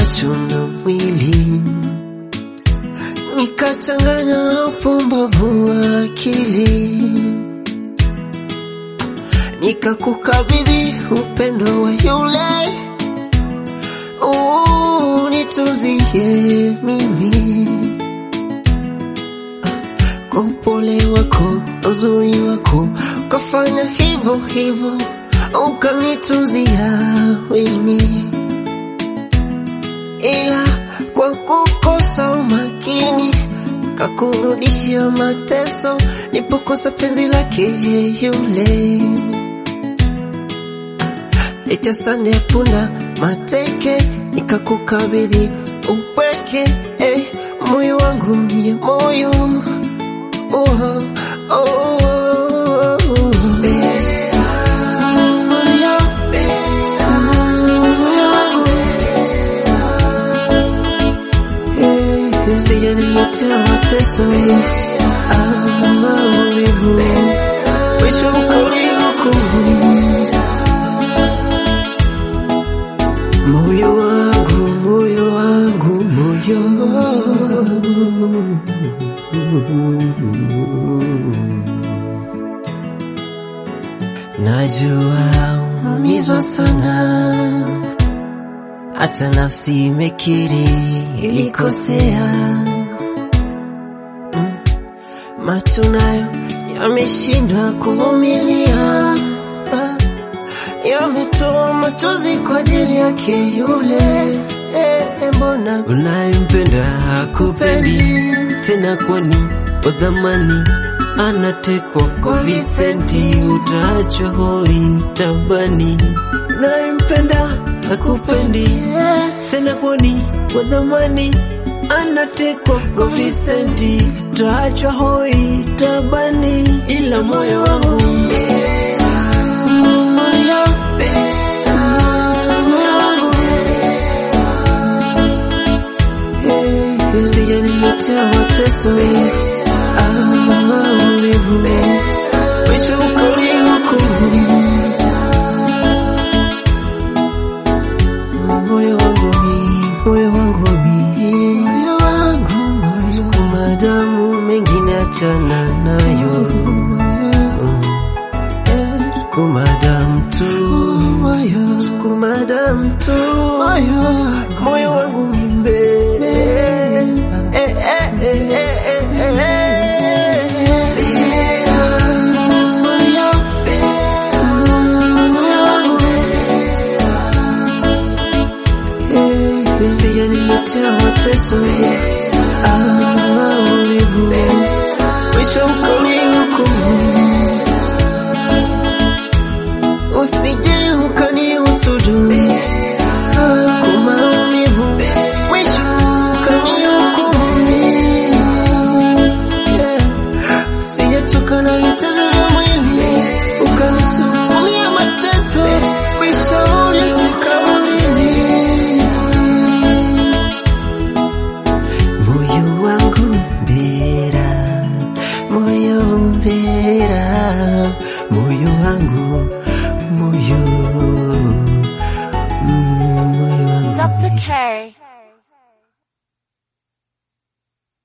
macho na mwili, nikachanganya na upumbavu wa akili, nikakukabidhi upendo wa yule unituzie mimi kwa upole wako, uzuri wako, ukafanya hivyo hivyo, ukanituzia weni, ila kwa kukosa umakini kakurudishia mateso, nipokosa penzi lake yule itasane punda mateke, nikakukabidhi upweke, eh, moyo wangu mie moyo oh, oh, oh, oh. Sijaniletea mateso ah, maumivu, mwisho ukanihukumu moyo wangu, moyo wangu, moyo Najua umizwa sana, hata nafsi imekiri ilikosea. Mm. Macho nayo yameshindwa kuvumilia, Ah, yametoa machozi kwa ajili yake yule. Eh, eh, mbona unayempenda hakupendi tena, kwani kwa dhamani anatekwa kwa visenti, utaachwa hoi tabani. Unayempenda hakupendi tena, kwani kwa dhamani anatekwa kwa visenti, utaachwa hoi tabani, ila moyo wangu Sijaniletea mateso ah, maumivu, mwisho ukanihukumu. Moyo wangu mi, moyo wangu mi, moyo wangu moyo, sukuma damu, mengine achana nayo, Mm. sukuma damu tu, sukuma damu tu, moyo wangu mi mbele, eh, eh, eh, eh, eh, eh. Sijaniletea mateso